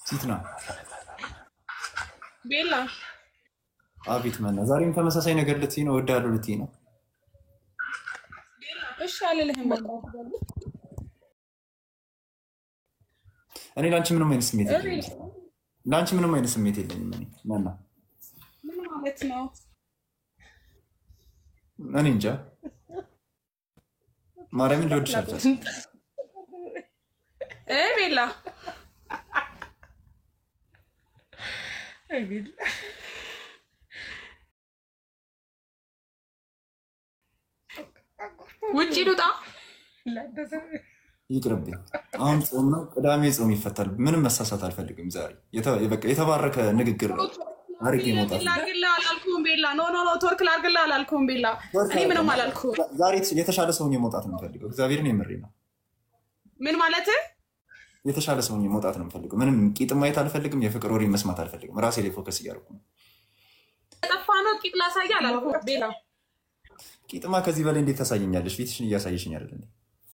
ፊት ነው። ቤላ አቤት መና፣ ዛሬም ተመሳሳይ ነገር ልትይ ነው? እወዳለሁ ልትይ ነው? እሺ አልልህም። በቃ እኔ ለአንቺ ምንም አይነት ስሜት የለኝም። ለአንቺ ምንም አይነት ስሜት የለኝም። እኔ መና፣ ምን ማለት ነው? እኔ እንጃ ማርያምን ልወድሽ አልቻልኩም። እ ቤላ ውጭ ልውጣ። ይቅርብኝ። አሁን ጾም ነው፣ ቅዳሜ ጾም ይፈታል። ምንም መሳሳት አልፈልግም። ዛሬ የተ- በቃ የተባረከ ንግግር ነው አድርጌ መውጣት ነው። ላርግልህ አላልኩም ቤላ። ኖ ኖ ኖ ቶርክ ላርግልህ አላልኩም ቤላ። እኔ ምንም አላልኩም። ዛሬ የተሻለ ሰውኝ መውጣት ነው የምፈልገው። እግዚአብሔርን የምሬ ነው። ምን ማለት የተሻለ ሰውኝ መውጣት ነው የምፈልገው። ምንም ቂጥ ማየት አልፈልግም። የፍቅር ወሬ መስማት አልፈልግም። ራሴ ላይ ፎከስ እያደረኩ ነው። ጠፋ ነው ቂጥ ላሳይ አላልኩም ቤላ። ቂጥማ ከዚህ በላይ እንዴት ታሳየኛለሽ? ፊትሽን እያሳየሽኝ አይደል እንዴ?